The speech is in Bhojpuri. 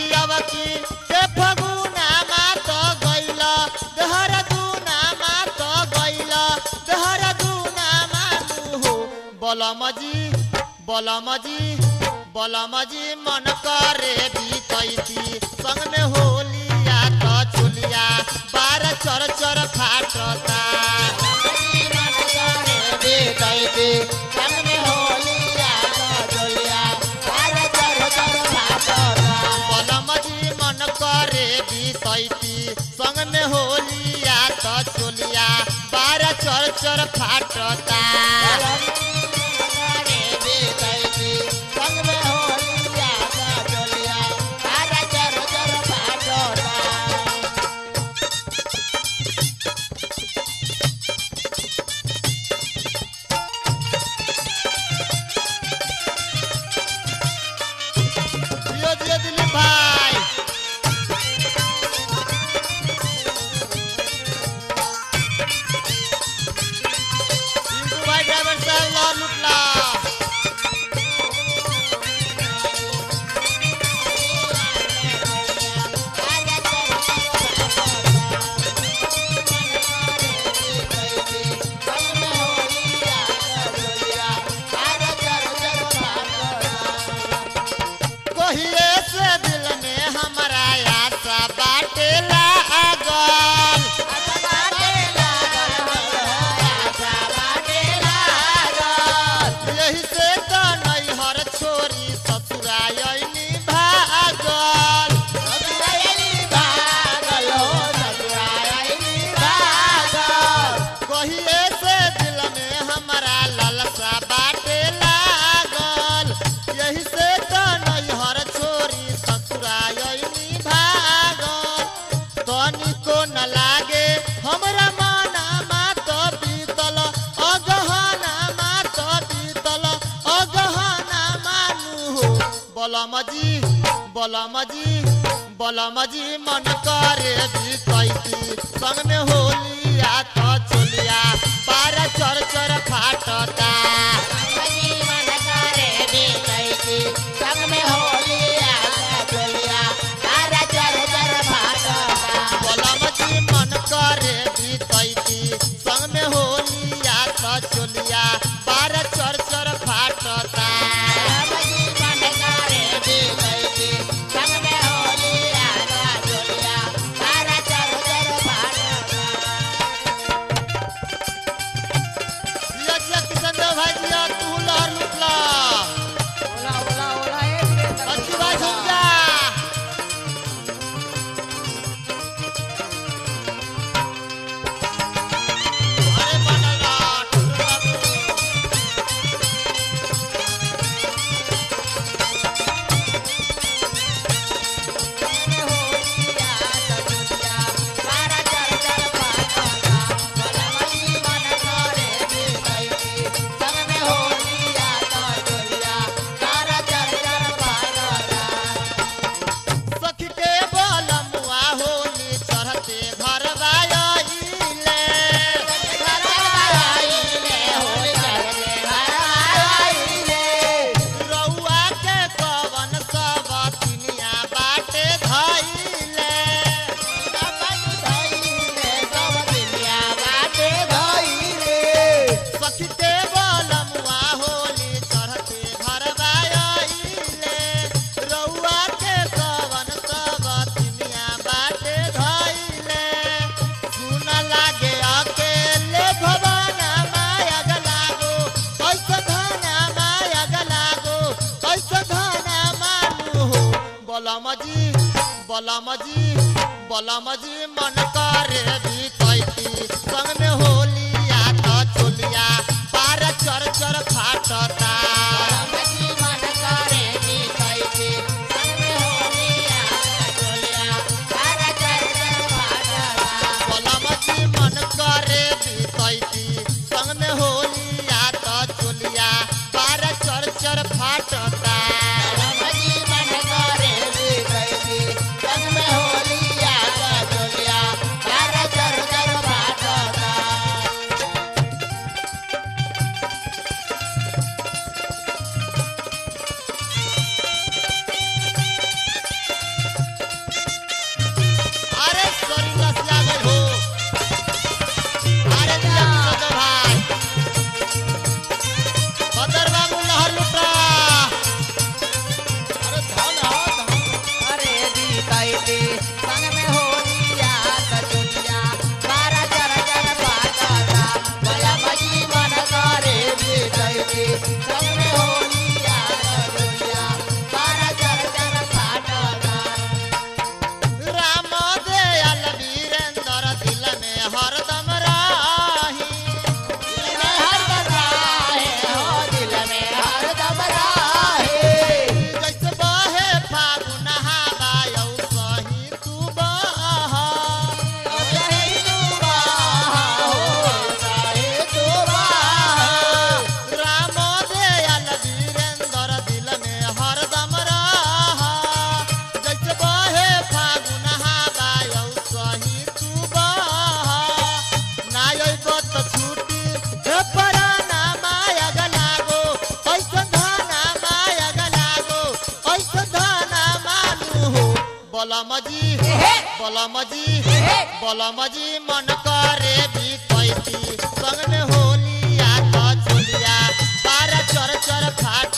अवकी के फगुना मात गइल देहरादूना मात गइल देहरादूना मानु हो बलमजी बलमजी बलमजी मन करे बीतैती संग में होलिया त चुलिया बार चर चर फाटता बलमजी मन करे बीतैती संग में होलिया त चुलिया बार चर चर फाटता दियो दियो दिलीप भाई पिंटू भाई ड्राइवर साहब लो लुटला कहिए से दिल में हमारा आशा बाटे लागल यही से तो नैहर छोरी ससुरायनी भागल कहिए से दिल में हमारा ललसा बाटे लागल यही से तो नैहर छोरी ससुरायनी भागल तनिको न लागे हमरा माना मात बीतल अगहना मात बीतल अगहना मानु हो बलमजी बलमजी बलमजी मन करे बीतैती संग में होलिया त चोलिया बार चर चर फाटता बलमजी मन करे बीतैती संग में होलिया त चोलिया बार चर चर फाटता जिया जिया किशन देव भाई जिया तू लहर लुटला अच्छी भाई सुन जा अरे बनल रह, टुटल बाबू। सखी के बलमुआ होली चढ़ते घर बायले रउआ के कवन सब तिनिया बाटे धइले सखी के बलमुआ होली चढ़ते घर बायले रउआ के कवन सब तिनिया बाटे धइले सुन लागे अकेले भवाना माया गलागो कैसे धाना माया गलागो कैसे धाना मानु हो बलमजी बलमजी बलमजी मन करे बीतैती संग में होलिया त चोलिया पार चर चर फाटता बलमजी मन करे बीतैती संग में होलिया त चोलिया पार चर चर फाटता बलमजी बलमजी बलमजी मन करे भी कैती संग में होलिया तो चोलिया बारा चर चर फाट